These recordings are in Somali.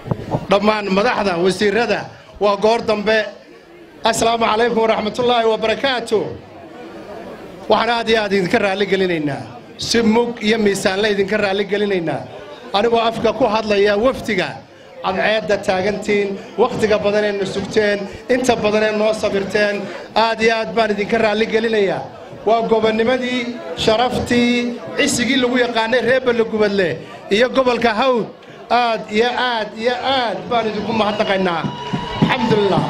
dhammaan madaxda wasiirada waa goor dambe assalaamu calaykum waraxmatullaahi wabarakaatu waxaan aad iyo aad idinka raalligelinaynaa si mug iyo miisaanle idinka raalligelinaynaa anigoo afka ku hadlaya wafdiga cadceedda taagantiin wakhtiga badanee sugteen inta badanee noo sabirteen aad iyo aad baan idinka raalligelinayaa waa gobonnimadii sharaftii cisigii lagu yaqaanay reer ballagubadle iyo gobolka hawd aad iyo aad iyo aad baan idinku mahadnaqaynaa alxamdulilah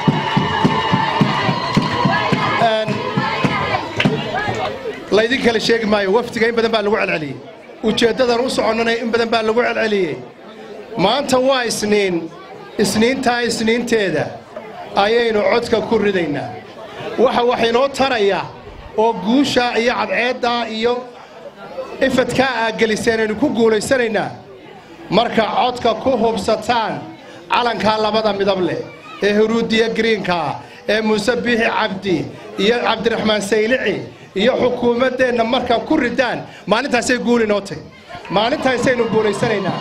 laydin kale sheegi maayo wafdiga in badan baa lagu celceliyey ujeeddadan u soconnana in badan baa lagu celceliyey maanta waa isniin isniintaa isniinteeda ayaynu codka ku ridaynaa waxa waxaynoo taraya oo guushaa iyo cadceeddaa iyo ifadkaa aa geliseen aynu ku guulaysanaynaa marka codka ku hubsataan calankaa labada midab leh ee huruudiya giriinkaa ee muuse biixi cabdi iyo cabdiraxmaan saylici iyo xukuumaddeenna markaa ku ridaan maalintaasay guuli noo tahy maalintaasaynu guulaysanaynaa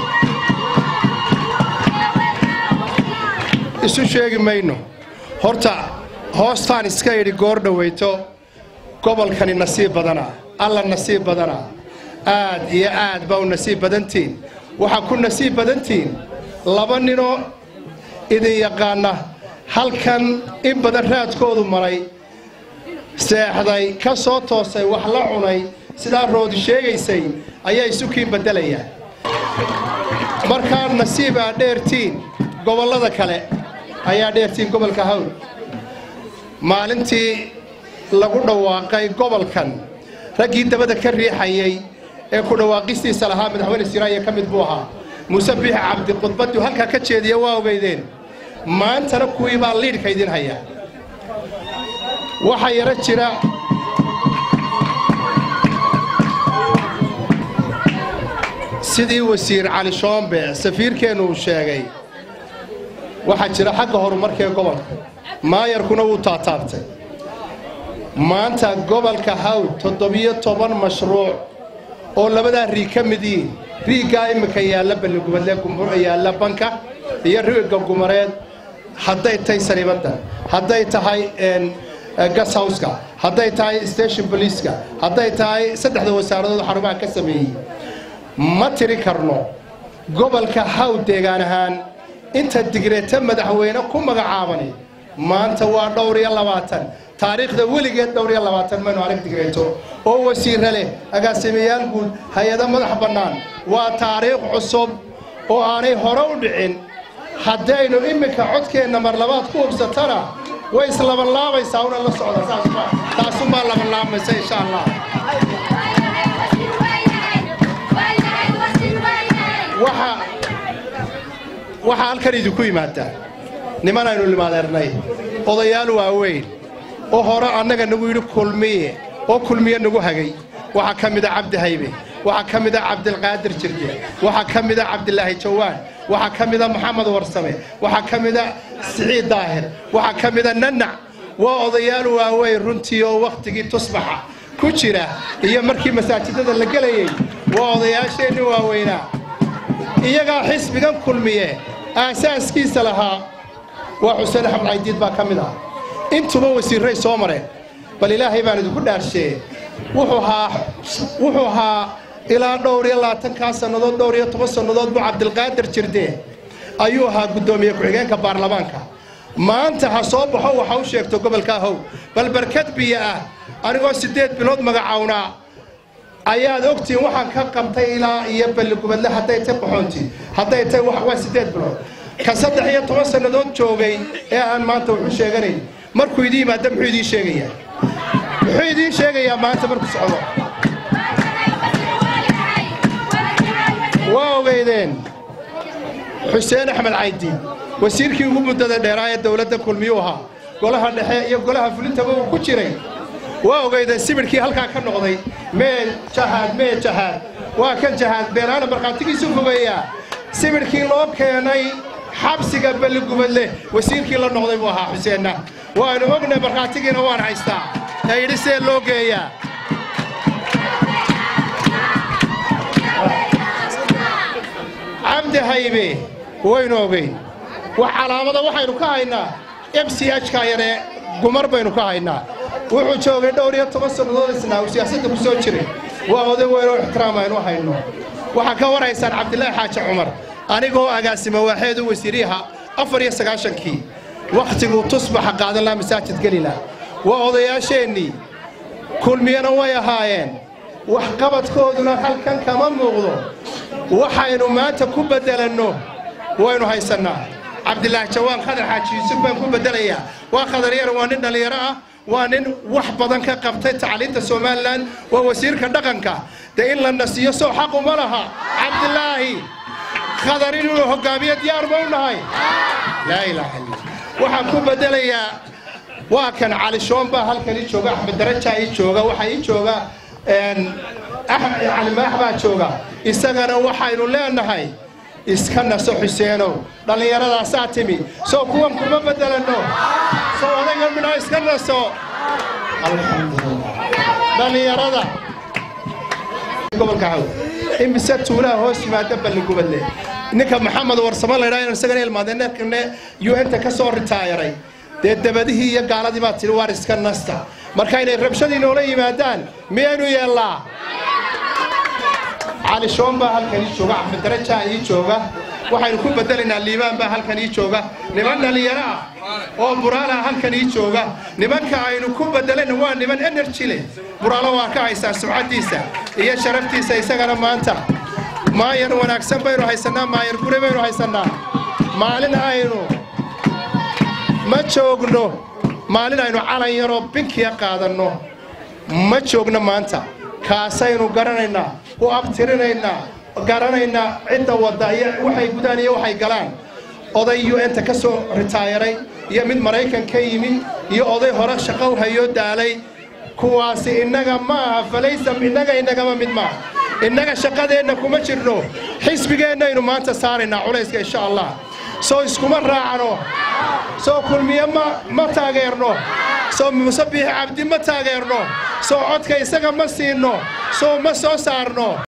isu sheegi mayno horta hoostaan iska idhi goor dhowayto gobolkani nasiib badanaa alla nasiib badanaa aad iyo aad baa u nasiib badantiin waxaa ku nasiib badantiin laba ninoo idin yaqaana halkan in badan raadkoodu maray seexday ka soo toosay wax la cunay sidaa roodi sheegaysay ayaa isukiin beddelaya markaa nasiib aa dheertiin gobollada kale ayaa dheertiin gobolka hawl maalintii lagu dhawaaqay gobolkan raggii dabada ka riixayay ee ku dhawaaqistiisa lahaa madaxweyne siraaya ka mid buu ahaa muuse biixi cabdi khudbaddu halkaa ka jeediya waa ogeydeen maantana kuwii baa liidhka idin haya waxaa yaro jira sidii wasiir cali shoombe safiirkeennu uu sheegay waxaa jira xagga horumarkee gobolka maayarkuna wuu taataabtay maanta gobolka hawd toddobiyo toban mashruuc oo labadaa riig ka mid yihiin riiggaa imminka yaalla balligubadle yaalla banka iyo riigga gumareed hadday tahay sariibadda hadday tahay gashawska hadday tahay station boliiska hadday tahay saddexda wasaaradood xarumaha ka sameeyey ma tiri karno gobolka hawd deegaan ahaan inta digreeta madaxweyne ku magacaabani maanta waa dhowr iyo labaatan taariikhda weligeed dhowr iyo labaatan maynu arag digreeto oo wasiirra leh agaasimayaal guud hay-ado madax bannaan waa taariikh cusub oo aanay hore u dhicin haddaynu imminka codkeenna mar labaad ku hubsatana way islabanlaabaysaa una la socda taasumaa labanlaabaysa insha allah waxaa halkan idinku yimaadaa niman aynu limaadeernay odayaal waaweyn oo hore annaga nagu yidhi kulmiye oo kulmiye nagu hagay waxaa ka mida cabdi haybe waxaa ka mida cabdilqaadir jirde waxaa ka mida cabdilaahi jawaan waxaa ka mida maxamed warsame waxaa ka mida siciid daahir waxaa ka mida nanac waa odayaal waaweyn runtii oo wakhtigii tusbaxa ku jira iyo markii masaajidada la gelayey waa odayaasheenni waaweynaa iyagaa xisbigan kulmiye aasaaskiisa lahaa waa xuseen axmed caydiid baa ka mid ah intuba wasiirray soo mareen bal ilaahay baan idinku dhaarshee wuxuu ahaa ilaa dhowr iyo labaatankaa sannadood dhowr iyo toban sannadood buu cabdilqaadir jirdee ayuu ahaa guddoomiye ku-xigeenka baarlamaanka maanta ha soo baxo waxa u sheegto gobolka ahow bal barkad biyo ah anigoo siddeed bilood magacawnaa ayaad ogtiin waxaan ka qabtay ilaa iyo balligubadle hadday tay qaxoonti hadday tay waa siddeed bilood ka saddex iyo toban sannadood joogay ee aan maanta wuxuu sheeganayn markuu idiin yimaada muxuu idiin sheegayaa muxuu idiin sheegayaa maanta markuu socdo waa ogeydeen xuseen axmed caydi wasiirkii ugu muddada dheeraa ee dowladda kulmiyuu ahaa golaha dhexe iyo golaha fulintaba uu ku jiray waa ogeydeen sibidhkii halkaa ka noqday mee jahaad mee jahaad waa kan jahaad beenaana markhaatigiisu fogeeyaa sibidhkii loo keenay xabsiga balligubadle wasiirkii la noqday buu ahaa xuseenna waanu ognay markhaatigiina waan haystaa ee yidhi see loo geeyaa cabdi haybe waynu ogeyn wax calaamada waxaynu ka haynaa m c h-ka yaree gumar baynu ka haynaa wuxuu joogay dhowr iyo toban sannadood isnaa uu siyaasadda ku soo jiray waa oday weynoo ixtiraam aynu hayno waxaa ka waraysaan cabdilaahi xaaji cumar anigoo agaasima waaxeedu wasiiriyaha afar iyo sagaashankii wakhtiguu tusbaxa qaadan laha masaajid gelila waa odayaasheennii kulmiyana way ahaayeen waxqabadkooduna halkan kama muuqdo waxaynu maanta ku beddelanno waynu haysannaa cabdilaahi jawaan khadar xaaji yuusuf baan ku beddelayaa waa khadar yar waa nin dhallinyaro ah waa nin wax badan ka qabtay tacliinta somalilan waa wasiirka dhaqanka dee in la nasiyo soo xaquma laha cabdilaahi khadar inuu hoggaamiyo diyaar ma u nahay laa ilaaha illa waxaan ku beddelayaa waa kan cali shoon baa halkan ii jooga axmed darajaa ii jooga waxaa ii jooga cali maax baa jooga isagana waxaynu leenahay iska naso xuseenow dhallinyaradaasaa timi soo kuwan kuma beddelanno soo odayga midhaa iska naso dhallinyarada gobolka haw imise tuulaha hoos yimaada balligubadle ninka maxamed warsamo laydhaa inaan isagana ilmaadeeneekane un-ta ka soo ritaayaray dee dabadihii iyo gaaladii baa tidhi waar iska nasta marka inay rabshadii noola yimaadaan miyaynu yeellaa cali shoon baa halkan ii jooga axmed darajaa ii jooga waxaynu ku beddelaynaa liibaan baa halkan ii jooga niman dhallinyaro ah oo buraala halkan ii jooga nimanka aynu ku beddelayna waa niman energy leh buraalo waa ka haysaa sumcaddiisa iyo sharaftiisa isagana maanta maayar wanaagsan baynu haysannaa maayar gure baynu haysannaa maalin aynu ma joogno maalin aynu calan yaroo binkiya qaadanno ma joogno maanta kaasaynu garanaynaa u abtirinaynaa garanaynaa cidda wadda iyo waxay gudaan iyo waxay galaan oday un-ta ka soo ritaayaray iyo mid maraykan ka yimi iyo oday hore shaqo hayoo daalay kuwaasi innaga ma aha falaysa innaga innagama mid maaha innaga shaqadeenna kuma jirno xisbigeennaynu maanta saaraynaa culayska insha allah soo iskuma raacno soo kulmiye ma ma taageerno soo musabiix cabdi ma taageerno soo codka isaga ma siinno soo ma soo saarno